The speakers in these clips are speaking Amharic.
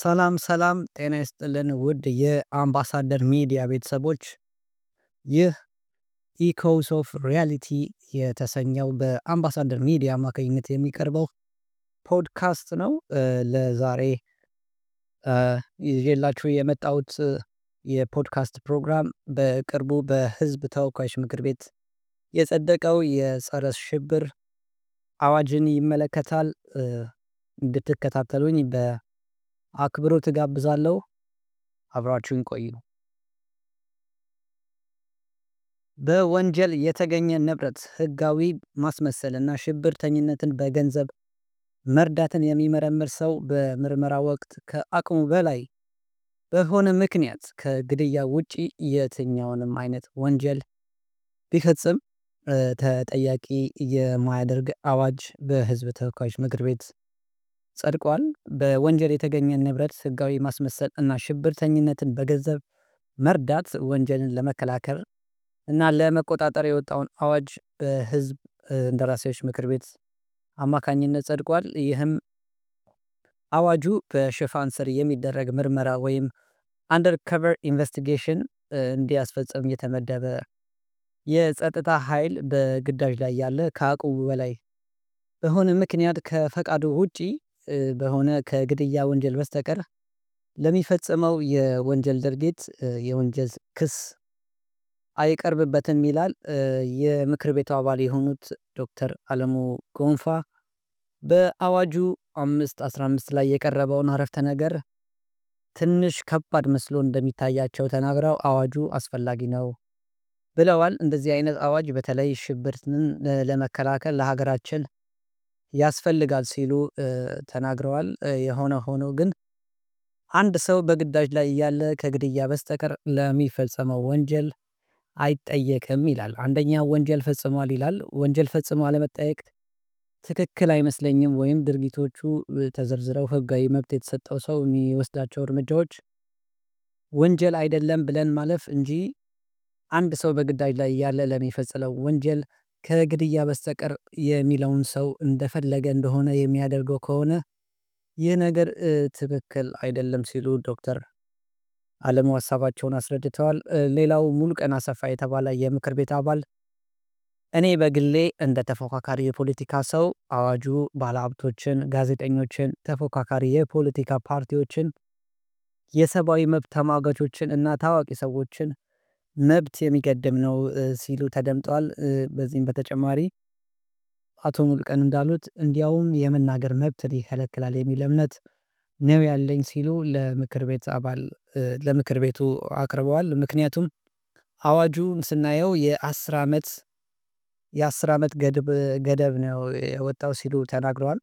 ሰላም ሰላም ጤና ይስጥልን ውድ የአምባሳደር ሚዲያ ቤተሰቦች ይህ ኢኮስ ኦፍ ሪያሊቲ የተሰኘው በአምባሳደር ሚዲያ አማካኝነት የሚቀርበው ፖድካስት ነው። ለዛሬ ይዤላችሁ የመጣሁት የፖድካስት ፕሮግራም በቅርቡ በህዝብ ተወካዮች ምክር ቤት የጸደቀው የጸረ ሽብር አዋጅን ይመለከታል። እንድትከታተሉኝ በአክብሮት እጋብዛለሁ። አብራችሁኝ ቆዩ። በወንጀል የተገኘ ንብረት ህጋዊ ማስመሰልና ሽብርተኝነትን በገንዘብ መርዳትን የሚመረምር ሰው በምርመራ ወቅት ከአቅሙ በላይ በሆነ ምክንያት ከግድያ ውጪ የትኛውንም አይነት ወንጀል ቢፈጽም ተጠያቂ የማያደርግ አዋጅ በህዝብ ተወካዮች ምክር ቤት ጸድቋል። በወንጀል የተገኘ ንብረት ህጋዊ ማስመሰል እና ሽብርተኝነትን በገንዘብ መርዳት ወንጀልን ለመከላከል እና ለመቆጣጠር የወጣውን አዋጅ በህዝብ እንደራሴዎች ምክር ቤት አማካኝነት ጸድቋል። ይህም አዋጁ በሽፋን ስር የሚደረግ ምርመራ ወይም አንደር ከቨር ኢንቨስቲጌሽን እንዲያስፈጽም የተመደበ የጸጥታ ኃይል በግዳጅ ላይ ያለ ከአቅሙ በላይ በሆነ ምክንያት ከፈቃዱ ውጪ በሆነ ከግድያ ወንጀል በስተቀር ለሚፈጽመው የወንጀል ድርጊት የወንጀል ክስ አይቀርብበትም ይላል። የምክር ቤቱ አባል የሆኑት ዶክተር አለሙ ጎንፋ በአዋጁ አምስት አስራ አምስት ላይ የቀረበውን አረፍተ ነገር ትንሽ ከባድ መስሎ እንደሚታያቸው ተናግረው አዋጁ አስፈላጊ ነው ብለዋል። እንደዚህ አይነት አዋጅ በተለይ ሽብርን ለመከላከል ለሀገራችን ያስፈልጋል ሲሉ ተናግረዋል። የሆነ ሆኖ ግን አንድ ሰው በግዳጅ ላይ እያለ ከግድያ በስተቀር ለሚፈጸመው ወንጀል አይጠየቅም ይላል። አንደኛ ወንጀል ፈጽሟል ይላል ወንጀል ፈጽሞ አለመጠየቅ ትክክል አይመስለኝም። ወይም ድርጊቶቹ ተዘርዝረው ህጋዊ መብት የተሰጠው ሰው የሚወስዳቸው እርምጃዎች ወንጀል አይደለም ብለን ማለፍ እንጂ አንድ ሰው በግዳጅ ላይ እያለ ለሚፈጽመው ወንጀል ከግድያ በስተቀር የሚለውን ሰው እንደፈለገ እንደሆነ የሚያደርገው ከሆነ ይህ ነገር ትክክል አይደለም ሲሉ ዶክተር አለሙ ሀሳባቸውን አስረድተዋል። ሌላው ሙሉቀን አሰፋ የተባለ የምክር ቤት አባል እኔ በግሌ እንደ ተፎካካሪ የፖለቲካ ሰው አዋጁ ባለሀብቶችን፣ ጋዜጠኞችን፣ ተፎካካሪ የፖለቲካ ፓርቲዎችን፣ የሰብአዊ መብት ተሟጋቾችን እና ታዋቂ ሰዎችን መብት የሚገድም ነው ሲሉ ተደምጠዋል። በዚህም በተጨማሪ አቶ ሙሉቀን እንዳሉት እንዲያውም የመናገር መብትን ይከለክላል የሚል እምነት ነው ያለኝ ሲሉ ለምክር ቤት አባል ለምክር ቤቱ አቅርበዋል። ምክንያቱም አዋጁን ስናየው የአስር አመት የአስር አመት ገደብ ነው የወጣው ሲሉ ተናግረዋል።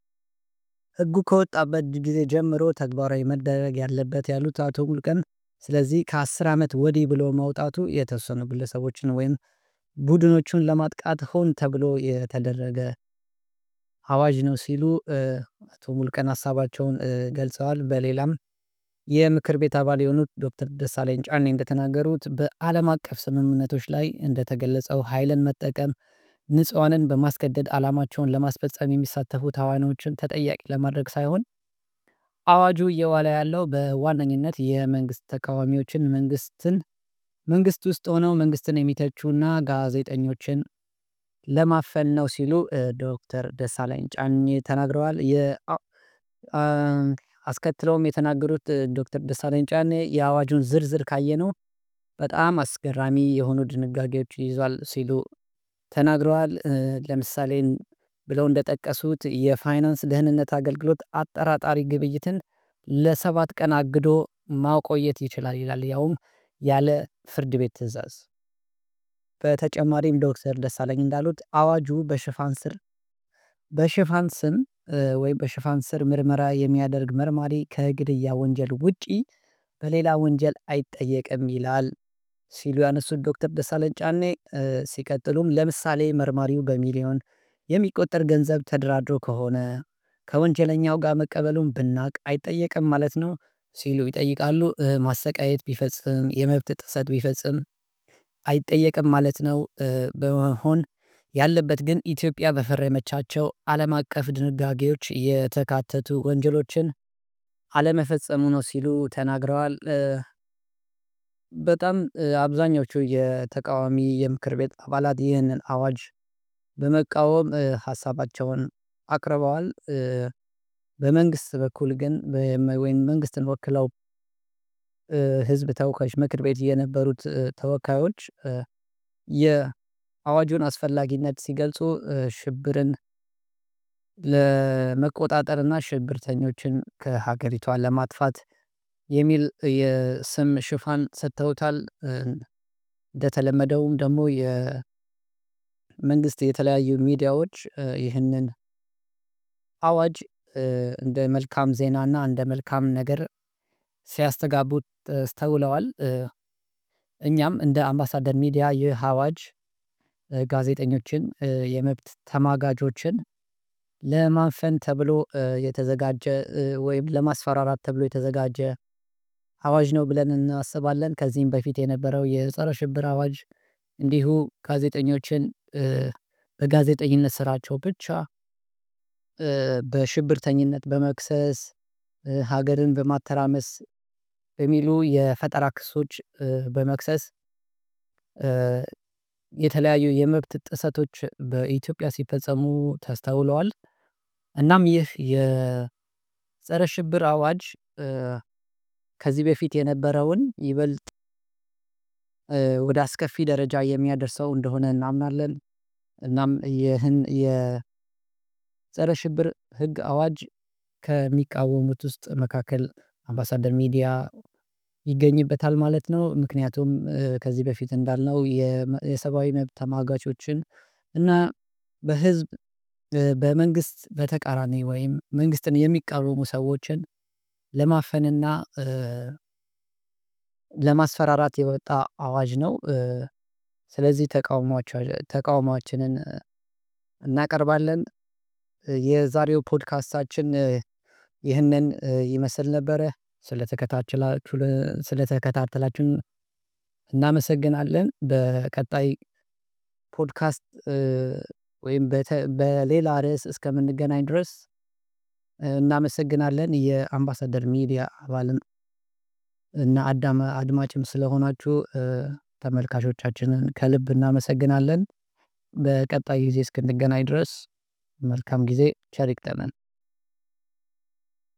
ህጉ ከወጣበት ጊዜ ጀምሮ ተግባራዊ መደረግ ያለበት ያሉት አቶ ሙሉቀን ስለዚህ ከአስር አመት ወዲህ ብሎ ማውጣቱ የተወሰኑ ግለሰቦችን ወይም ቡድኖቹን ለማጥቃት ሆን ተብሎ የተደረገ አዋጅ ነው ሲሉ አቶ ሙሉቀን ሀሳባቸውን ገልጸዋል። በሌላም የምክር ቤት አባል የሆኑት ዶክተር ደሳለኝ ጫኔ እንደተናገሩት በአለም አቀፍ ስምምነቶች ላይ እንደተገለጸው ሀይልን መጠቀም ንጹሃንን በማስገደድ አላማቸውን ለማስፈፀም የሚሳተፉ ተዋናዮችን ተጠያቂ ለማድረግ ሳይሆን አዋጁ እየዋለ ያለው በዋነኝነት የመንግስት ተቃዋሚዎችን መንግስትን መንግስት ውስጥ ሆነው መንግስትን የሚተቹና ጋዜጠኞችን ለማፈን ነው ሲሉ ዶክተር ደሳለኝ ጫኔ ተናግረዋል። የ አስከትለውም የተናገሩት ዶክተር ደሳለኝ ጫኔ የአዋጁን ዝርዝር ካየነው በጣም አስገራሚ የሆኑ ድንጋጌዎች ይዟል ሲሉ ተናግረዋል። ለምሳሌ ብለው እንደጠቀሱት የፋይናንስ ደህንነት አገልግሎት አጠራጣሪ ግብይትን ለሰባት ቀን አግዶ ማቆየት ይችላል ይላል ያውም ያለ ፍርድ ቤት ትእዛዝ። በተጨማሪም ዶክተር ደሳለኝ እንዳሉት አዋጁ በሽፋን ስር በሽፋን ስም ወይም በሽፋን ስር ምርመራ የሚያደርግ መርማሪ ከግድያ ወንጀል ውጪ በሌላ ወንጀል አይጠየቅም ይላል። ሲሉ ያነሱት ዶክተር ደሳለኝ ጫኔ ሲቀጥሉም ለምሳሌ መርማሪው በሚሊዮን የሚቆጠር ገንዘብ ተደራድሮ ከሆነ ከወንጀለኛው ጋር መቀበሉን ብናውቅ አይጠየቅም ማለት ነው ሲሉ ይጠይቃሉ። ማሰቃየት ቢፈጽም የመብት ጥሰት ቢፈጽም አይጠየቅም ማለት ነው። በመሆን ያለበት ግን ኢትዮጵያ በፈረመቻቸው አለም አቀፍ ድንጋጌዎች የተካተቱ ወንጀሎችን አለመፈጸሙ ነው ሲሉ ተናግረዋል። በጣም አብዛኞቹ የተቃዋሚ የምክር ቤት አባላት ይህንን አዋጅ በመቃወም ሀሳባቸውን አቅርበዋል። በመንግስት በኩል ግን ወይም መንግስትን ወክለው ህዝብ ተወካዮች ምክር ቤት የነበሩት ተወካዮች የአዋጁን አስፈላጊነት ሲገልጹ ሽብርን ለመቆጣጠር እና ሽብርተኞችን ከሀገሪቷ ለማጥፋት የሚል የስም ሽፋን ሰጥተውታል። እንደተለመደውም ደግሞ የመንግስት የተለያዩ ሚዲያዎች ይህንን አዋጅ እንደ መልካም ዜና እና እንደ መልካም ነገር ሲያስተጋቡት ተውለዋል። እኛም እንደ አምባሳደር ሚዲያ ይህ አዋጅ ጋዜጠኞችን የመብት ተማጋቾችን ለማፈን ተብሎ የተዘጋጀ ወይም ለማስፈራራት ተብሎ የተዘጋጀ አዋጅ ነው ብለን እናስባለን። ከዚህም በፊት የነበረው የፀረ ሽብር አዋጅ እንዲሁ ጋዜጠኞችን በጋዜጠኝነት ስራቸው ብቻ በሽብርተኝነት በመክሰስ ሀገርን በማተራመስ በሚሉ የፈጠራ ክሶች በመክሰስ የተለያዩ የመብት ጥሰቶች በኢትዮጵያ ሲፈጸሙ ተስተውለዋል። እናም ይህ የፀረ ሽብር አዋጅ ከዚህ በፊት የነበረውን ይበልጥ ወደ አስከፊ ደረጃ የሚያደርሰው እንደሆነ እናምናለን። እናም ይህን የፀረ ሽብር ህግ አዋጅ ከሚቃወሙት ውስጥ መካከል አምባሳደር ሚዲያ ይገኝበታል ማለት ነው። ምክንያቱም ከዚህ በፊት እንዳልነው የሰብአዊ መብት ተሟጋቾችን እና በህዝብ በመንግስት በተቃራኒ ወይም መንግስትን የሚቃወሙ ሰዎችን ለማፈንና ለማስፈራራት የወጣ አዋጅ ነው። ስለዚህ ተቃውሟችንን እናቀርባለን። የዛሬው ፖድካስታችን ይህንን ይመስል ነበረ ስለተከታተላችሁን እናመሰግናለን። በቀጣይ ፖድካስት ወይም በሌላ ርዕስ እስከምንገናኝ ድረስ እናመሰግናለን። የአምባሳደር ሚዲያ አባልም እና አድማጭም ስለሆናችሁ ተመልካቾቻችንን ከልብ እናመሰግናለን። በቀጣይ ጊዜ እስክንገናኝ ድረስ መልካም ጊዜ ቸር ይግጠመን